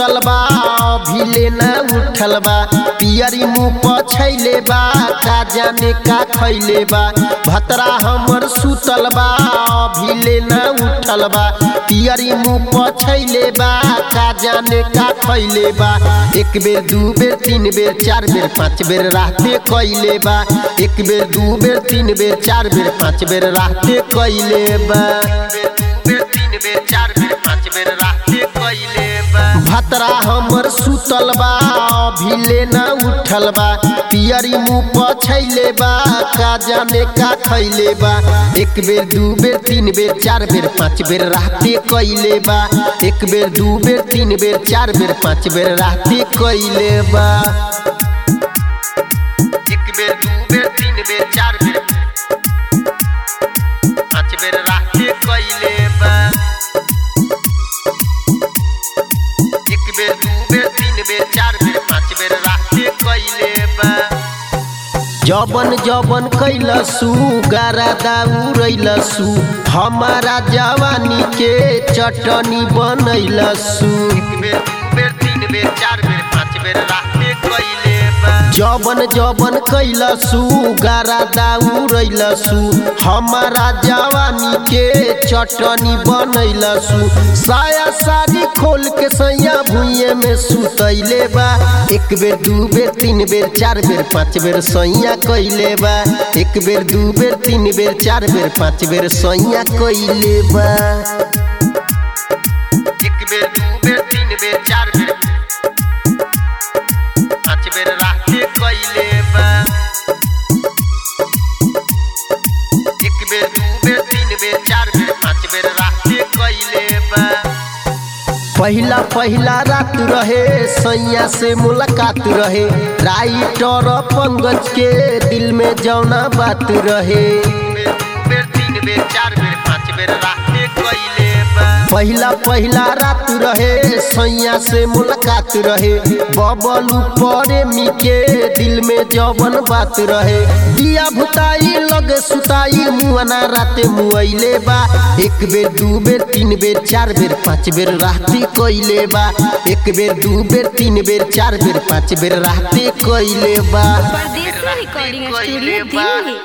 सुतल बा अभी ना उठल बा पियरी मुँह पछैले बा का जाने का खैले बा भतरा हमर सुतल बा अभी ना उठल बा पियरी मुँह पछैले बा का जाने का खैले बा एक बेर दू बेर तीन बेर चार बेर पाँच बेर रहते कैले बा एक बेर दू बेर तीन बेर चार बेर पाँच बेर रहते कैले बा बेर तीन बेर चार बेर पाँच बेर रहते कैले बा भतरा हमर सुतल बा अभी ना उठल बा पियरी मुँह पछैले बा का जाने का खैले बा एक बेर दू बेर तीन बेर चार बेर पाँच बेर रहते कैले बा एक बेर दू बेर तीन बेर चार बेर पाँच बेर रहते कैले बा एक बेर दू बेर तीन बेर चार बेर पाँच बेर रहते कैले बा एक बेर दू बेर तीन बेर चार बेर पाँच बेर रहते कैले बा जबन जबन कैलसु गारा दाउरैलसु हमारा जवानी के चटनी बनैलसु एक बेर दू बेर तीन बेर चार बेर पाँच बेर रहते कैले बा जबन जबन कैलसु गारा दाउरैलसु हमारा जवानी के चटनी बनैलसु साया साड़ी खोल के सैया भुइये में सुतैले बा एक बेर दू बेर तीन बेर चार बेर पाँच बेर सैया कैले बा एक बेर दू बेर तीन बेर चार बेर पाँच बेर सैया कैले बा एक बेर दू बेर तीन बेर चार बेर पाँच बेर रहते कैले बा एक बेर दू बेर तीन बेर चार बेर पाँच बेर रहते कैले बा पहिला पहिला रात रहे सैया से मुलाकात रहे राइटर पंकज के दिल में जौना बात रहे बेर तीन बेर चार बेर पाँच बेर रहते कैले पहिला पहिला रात रहे सैया से मुलाकात रहे बबलू प्रेमी के दिल में जवन बात रहे दिया भुताई लगे सुताई मुआना राते मुआइले बा एक बेर दू बेर तीन बेर चार बेर पाँच बेर रहते कैले बा एक बेर दू बेर तीन बेर चार बेर पाँच बेर रहते कैले बा परदेसी रिकॉर्डिंग स्टूडियो दिल्ली